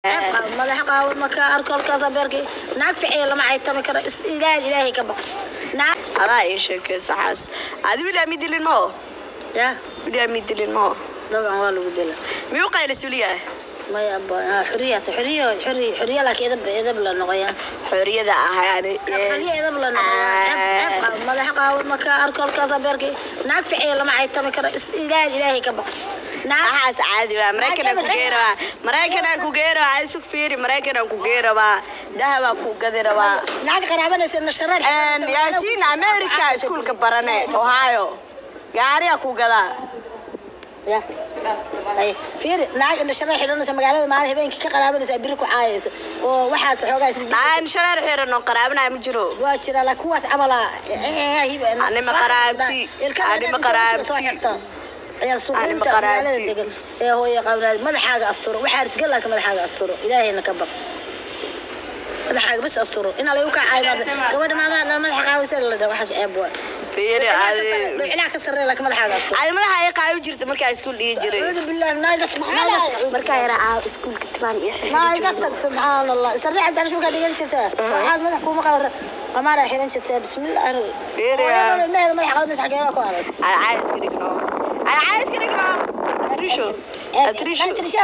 madaxa qaawan maka arko halkaasa beerkay naag ficiya lama caytami karo is ilaahay ilaahay ka baq naag adaa ii sheekeysa waxaas adi william ii dilin mao ya william ii dilin mao dabcan waa lagu dila miyuu qayla suliyahay maya aba xuriya xuriya xuriya xuriya laakiin edab edab la noqoyaa xoriyada ah yani xuriya edab la noqoyaa madaxa qaawan maka arko halkaasa beerkay naag ficiya lama caytami karo is ilaahay ilaahay ka baq naag waxaas caadi waa maraykanaa ku gee rabaa maraykanaa ku gee rabaa adi sug fiiri maraykanaa ku gee rabaa dahabaa ku gadi rabaa naag qaraabanaysa nashareed yaasiin america iskuulka barane ohio gaariyaa ku gadaa ya ay fiiri naag nashareed xidhanaysa magaalada maalin habeenkii ka qaraabanaysa biri ku caayaysa oo waxaas xoogaa isla aan shareer xiran oo qaraabanayo ma jiro waa jira laakiin kuwaas camala Anima qaraabti. Anima qaraabti. Anima qaraabti. degan ee hooya qabnaad madaxaaga asturo waxaa ritgal laakiin madaxaaga asturo ilaahayna ka baq madaxaaga bas asturo in alay u ka caayimaada gabadha maadaha dhan madaxa qaawaysa la dhaha waxaas ceeb waa fiiri adi dhuucilaa ka sarreeya laakiin madaxaaga asturo adi madaxa ay qaawi jirta markaa iskuul dhigi jiray acuudu billahi naaga naaga markaa yaraa aa iskuulka tibaan iyo naaga tag subxaan allah isarri cabdi anish markaa dhigan jirtaa waxaad madax kuuma qabar qamaara xiran jirtaa bismillahi Fiiriya. needa madaxa qaawaysa xageema ku arag Ay caayiska dhigno ay caayiska dhigno atrisho atrisho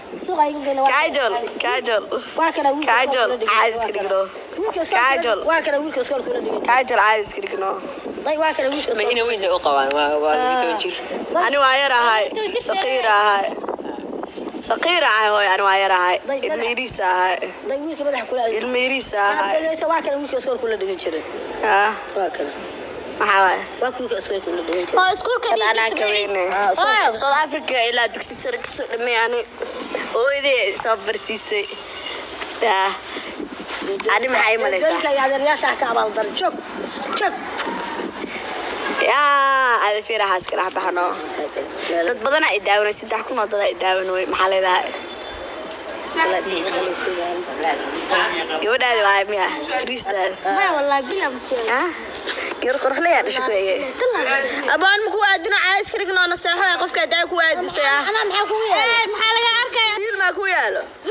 kaajol kaajol kaajol caayiska dhigno Kaajol. waa kana wiilka iskoolka ula dhigan kaajol caayiska dhigno day waa kana wiilka ma iskoolka ina weynta u qabaan waa waa toban jir ani waa yar ahay saqiir ahay saqiir ahay hooy ani waa yar ahay ilma yariis ahay day wiilka madaxa kula ilma yariis ahay waa kana wiilka iskoolka ula dhigan jiray Ah, waa kana maxaa waay waa ka wiilka iskoolka ula dhigan jiray oo iskuulka anaa ka weyne south africa ilaa dugsi sare kasoo dhamay ani hooyadii soo barsiisay yaa ani maxaa ii malaysaa dalka iyo adeeryaasha ka abaaldar joog joog yaa adi fiirahaas kala baxno dad badanaa i daawanay saddex kun oo dadaa i daawanay maxaa leedahay gabadhaadi waay miya riistaada maya wallahi bila musoo ah gabar qorxlayaa dhasha ku ege abaan ma ku aadino caayiska dhigno naseexo qofka daa ku aadisay ah anaa maxaa kugu yeelay maxaa laga arkaya shiil maa ku yaalo